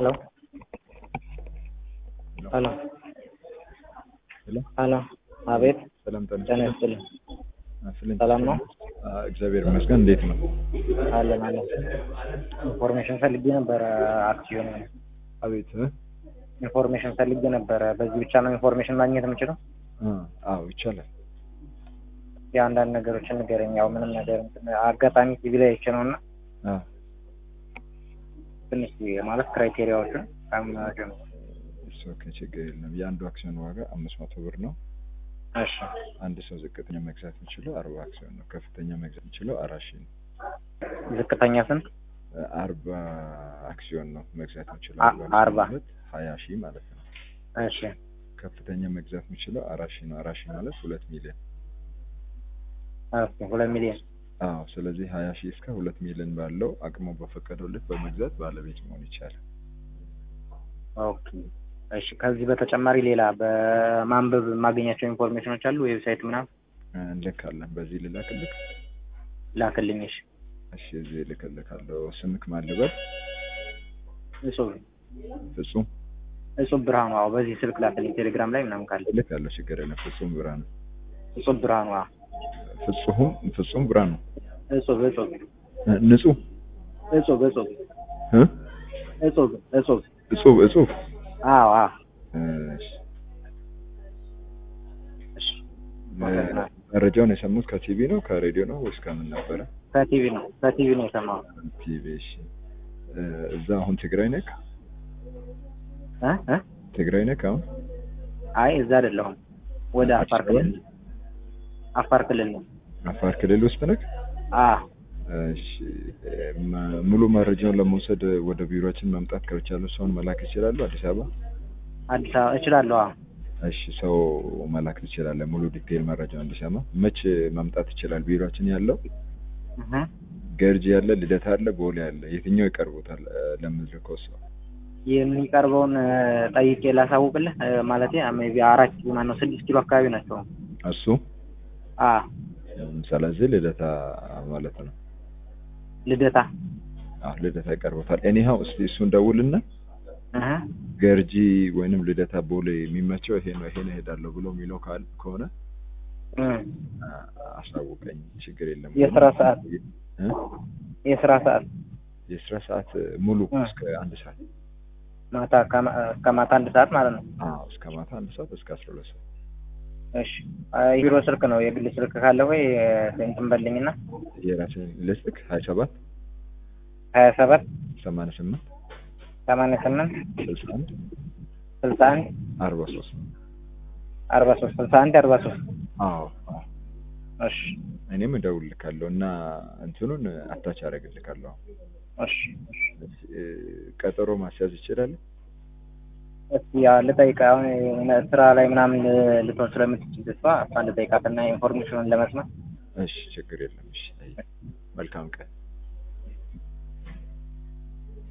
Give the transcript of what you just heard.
Hello hello ሄሎ హలో አቤት ሰላም ጤና ጤና ይስጥልኝ ይስጥልኝ። ሰላም ነው? አዎ፣ እግዚአብሔር ይመስገን። እንዴት ነው? አለን አለን ኢንፎርሜሽን ፈልጌ ነበረ አክሲዮን አቤት እ? ኢንፎርሜሽን ፈልጌ ነበረ በዚህ ብቻ ነው ኢንፎርሜሽን ማግኘት የምችለው አ አዎ ይቻላል። የአንዳንድ ነገሮችን ንገረኝ ያው ምንም ነገር እንትን አጋጣሚ ቲቪ ላይ አይቼ ነው እና አ ትንሽ ማለት ክራይቴሪያዎችን ካምናቸው ነው እሱ ኦኬ፣ ችግር የለም። የአንዱ አክሲዮን ዋጋ አምስት መቶ ብር ነው። እሺ አንድ ሰው ዝቅተኛ መግዛት የሚችለው አርባ አክሲዮን ነው። ከፍተኛ መግዛት የሚችለው አራት ሺህ ነው። ዝቅተኛ ስንት አርባ አክሲዮን ነው መግዛት የሚችለው አ- አክሲዮን አርባ ማለት ሀያ ሺህ ማለት ነው። እሺ ከፍተኛ መግዛት የሚችለው አራት ሺህ ነው። አራት ሺህ ማለት ሁለት ሚሊዮን ኦኬ ሁለት ሚሊዮን አዎ ስለዚህ ሀያ ሺህ እስከ ሁለት ሚሊዮን ባለው አቅሙ በፈቀደው ልክ በመግዛት ባለቤት መሆን ይቻላል። ኦኬ እሺ ከዚህ በተጨማሪ ሌላ በማንበብ የማገኛቸው ኢንፎርሜሽኖች አሉ ዌብሳይት ምናምን እ፣ እንልካለን። በዚህ ልላክልክ? ላክልኝ እሺ እሺ እዚህ እልክልካለሁ። ስምክ ማን ልበል? እጹብ ፍጹም እጹብ ብርሃኑ አዎ በዚህ ስልክ ላክልኝ ቴሌግራም ላይ ምናምን ካለ እልካለሁ። ችግር የለም። ፍጹም ብርሃኑ እጹብ ብርሃኑ አዎ ፍጹም ፍጹም ብርሃኑ እጹብ እጹብ እ፣ ንጹህ እጹብ እጹብ እ? እጹብ እጹብ እጹብ እጹብ አዎ አዎ እሺ እሺ እ፣ መረጃውን የሰሙት ከቲቪ ነው ከሬዲዮ ነው ወይስ ከምን ነበረ? ከቲቪ ነው ከቲቪ ነው የሰማሁት ቲቪ። እሺ እ፣ እዛ አሁን ትግራይ ነክ እ እ ትግራይ ነክ አሁን አይ እዛ አይደለሁም ወደ አፋር ክልል አፋር ክልል ነው አፋር ክልል ውስጥ ነክ? አ እሺ መ- ሙሉ መረጃውን ለመውሰድ ወደ ቢሮችን መምጣት ከቻሉ ሰውን መላክ ይችላሉ። አዲስ አበባ አዲስ አበባ እችላለሁ አዎ እሺ ሰው መላክ ትችላለህ። ሙሉ ዲቴይል መረጃውን እንዲሰማ መች መምጣት ይችላል? ቢሮችን ያለው እህ ገርጂ ያለ፣ ልደታ አለ፣ ቦሌ አለ። የትኛው ይቀርቡታል? ለምልከው ሰው የሚቀርበውን እ፣ ጠይቄ ላሳውቅልህ እ፣ ማለቴ ሜይ ቢ አራት ኪሎ ማነው ስድስት ኪሎ አካባቢ ናቸው እሱ አ እም፣ ስለዚህ ልደታ ማለት ነው። ልደታ አዎ ልደታ ይቀርቡታል። ኤኒሃው እስቲ እሱን ደውልና እህ ገርጂ ወይንም ልደታ ቦሌ የሚመቸው ይሄ ነው ይሄን እሄዳለሁ ብሎ የሚለው ካል ከሆነ እ አ- አሳውቀኝ። ችግር የለም። የስራ ሰዓት እ? የስራ ሰዓት የስራ ሰዓት ሙሉ እ። እስከ አንድ ሰዓት ማታ ከማ- እስከ ማታ አንድ ሰዓት ማለት ነው አዎ እስከ ማታ አንድ ሰዓት እስከ አስራ ሁለት ሰዓት እሺ አይ፣ ቢሮ ስልክ ነው የግል ስልክ ካለ ወይ እ፣ እንትን በልኝና የራሴን ልስጥክ ሀያ ሰባት ሀያ ሰባት ሰማንያ ስምንት ሰማንያ ስምንት ስልሳ አንድ ስልሳ አንድ አርባ ሶስት አርባ ሶስት ስልሳ አንድ አርባ ሶስት አዎ አዎ እሺ እኔም እደውልልካለሁ እና እንትኑን አታች አደርግልካለሁ። እሺ እ፣ ቀጠሮ ማስያዝ ይችላል። እስኪ ያው ልጠይቅ አሁን የሆነ ስራ ላይ ምናምን ል- ልትሆን ስለምትችል እሷ እሷን ልጠይቃትና ኢንፎርሜሽኑን ለመስማት እሺ ችግር የለም። እሺ መልካም ቀን